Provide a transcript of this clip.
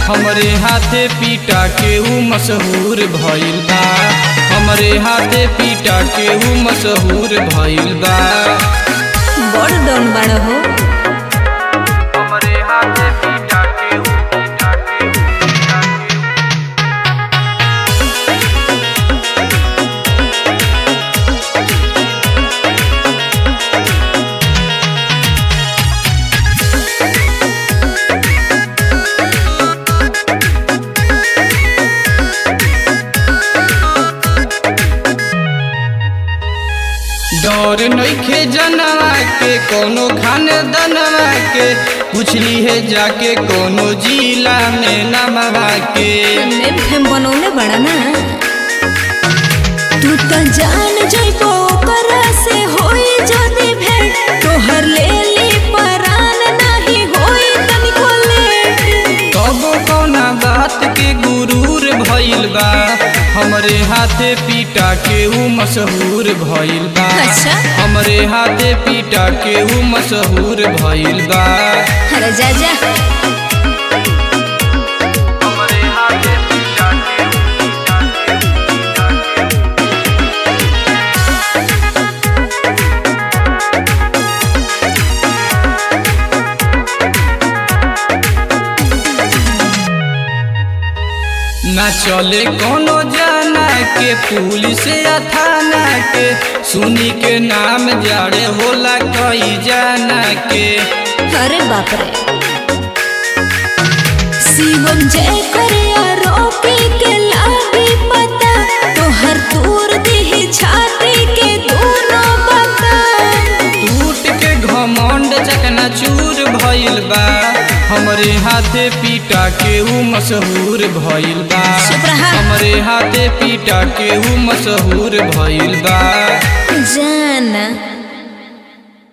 हमरे हाथे पीटा के ऊ मशहूर भइल बा हमरे हाथे पीटा के ऊ मशहूर भइल बा बड़ डन बाड़ हो हमरे हाथे पीटा के ऊ पीटा के ऊ पीटा के ऊ डर नइखे जनवा के कोनो खाने दनवा के पूछली है जाके कोनो जिला में नमवा के नेम फेम बनौले बड़ा ना तू तो जान जइबो ओकरा से होई जदी भेंट तोहर ले ली परान नाही होई तनिको लेट कबो कौना बात के गुरूर भइल बा हमरे हाथे पीटा के ऊ मशहूर भइल बा अच्छा। हमरे हाथे पीटा के ऊ मशहूर भइल बा अरे जा जा हमरे हाथे पीटा के ऊ पीटा के ऊ पीटा के ऊ ना चले कोनो जाना के पुलिस या थाना के सुनी के नाम जाड़े होला कई जाना के अरे बाप रे शिवम जय करे आरोपी के लागी पता तोहर दूर दी छाती के दोनों बता टूट के घमंड चकना चूर भइल बा हमरे हाथे पीटा के ऊ मशहूर भइल बा चुप रहा। हमरे हाथे पीटा के ऊ मशहूर भइल बा